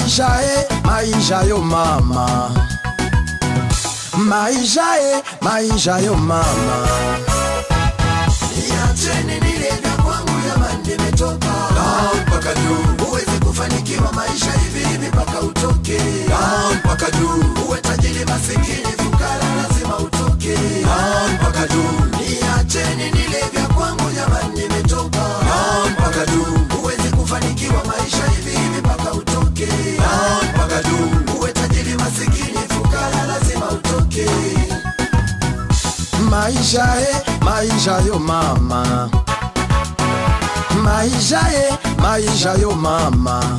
maisha e maisha yo mama maisha e maisha yo mama Niacheni nile vya kwangu jamani, nimetoka down mpaka juu. Huwezi kufanikiwa maisha hivi hivi mpaka utoke down mpaka juu. Uwe tajiri masikini, fukara, lazima utoke down mpaka juu. Niacheni nile vya kwangu jamani, nimetoka down mpaka juu. Huwezi kufanikiwa maisha hivi hivi mpaka utoke down mpaka juu. Uwe tajiri masikini, fukara, lazima utoke maisha e maisha yo mama maisha e maisha yo mama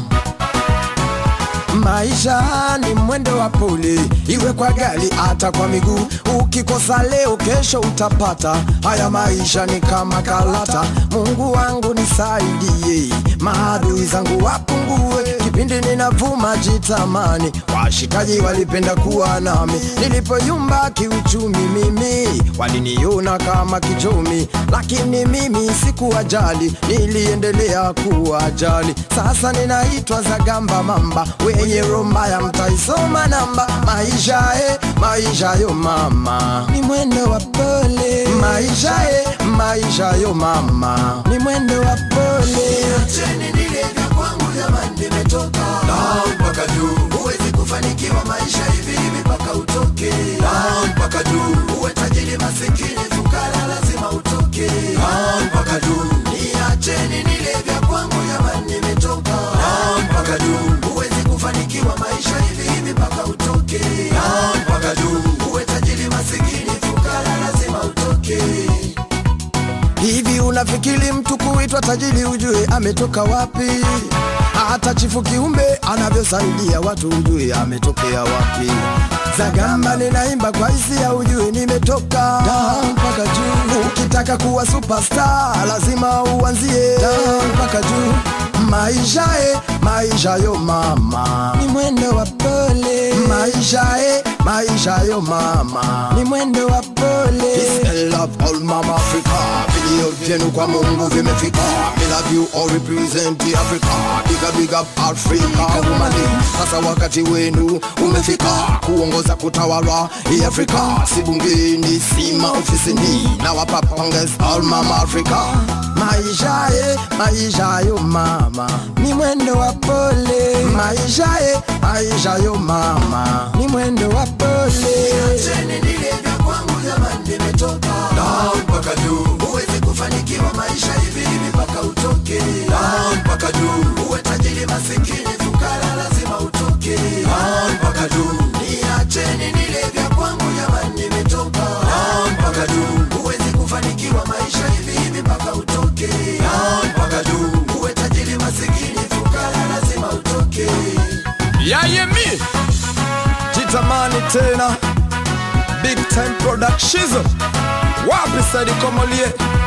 maisha ni mwendo wa pole iwe kwa gari hata kwa miguu ukikosa leo kesho utapata haya maisha ni kama kalata mungu wangu nisaidie maadui zangu wapungue kipindi ninavuma jitamani washikaji walipenda kuwa nami nilipoyumba kiuchumi mimi waliniona kama kichomi lakini mimi sikuwajali niliendelea kuwajali sasa ninaitwa zagamba mamba wenye romba ya mtaisoma namba maisha e maisha yo mama ni mwendo wa pole maisha e maisha yo mama ni mwendo wa pole Niacheni nile vya kwangu jamani, nimetoka down mpaka juu. Huwezi kufanikiwa maisha hivi hivi mpaka utoke down mpaka juu. Uwe tajiri masikini, fukara, lazima utoke down mpaka juu. Niacheni nile vya kwangu jamani, nimetoka down mpaka juu. Huwezi kufanikiwa maisha hivi hivi mpaka utoke down mpaka juu. Uwe tajiri masikini, fukara, lazima utoke Hivi unafikiri mtu kuitwa tajiri ujue ametoka wapi? Hata chifu kiumbe anavyosaidia watu ujue ametokea wapi? Zagamba ninaimba kwa hisia ujue nimetoka down mpaka juu. Ukitaka kuwa superstar lazima uanzie down mpaka juu. Maisha e maisha yo mama ni mwendo wa pole. Maisha e maisha yo mama ni mwendo wa pole. Peace and love all mama Africa. Vilio vyenu kwa Mungu vimefika. Me love you all represent the Africa. Big up big up Africa woman. Sasa wakati wenu umefika kuongoza kutawala hii Afrika. Si bungeni si maofisini na wapa pongezi all mama Africa. Maisha e maisha yo mama ni mwendo wa pole. Maisha e maisha yo mama ni mwendo wa pole. Niacheni nile vya kwangu jamani, nimetoka down mpaka juu. Huwezi kufanikiwa maisha hivi hivi mpaka utoke down mpaka juu. Uwe tajiri masikini, fukara, lazima utoke down mpaka juu. Niacheni nile vya kwangu jamani, nimetoka down mpaka juu. Huwezi kufanikiwa maisha hivi hivi mpaka utoke down mpaka juu. Uwe tajiri masikini, fukara, lazima utoke Yayemi jitamani tena big time productions wapi Saidi Komolie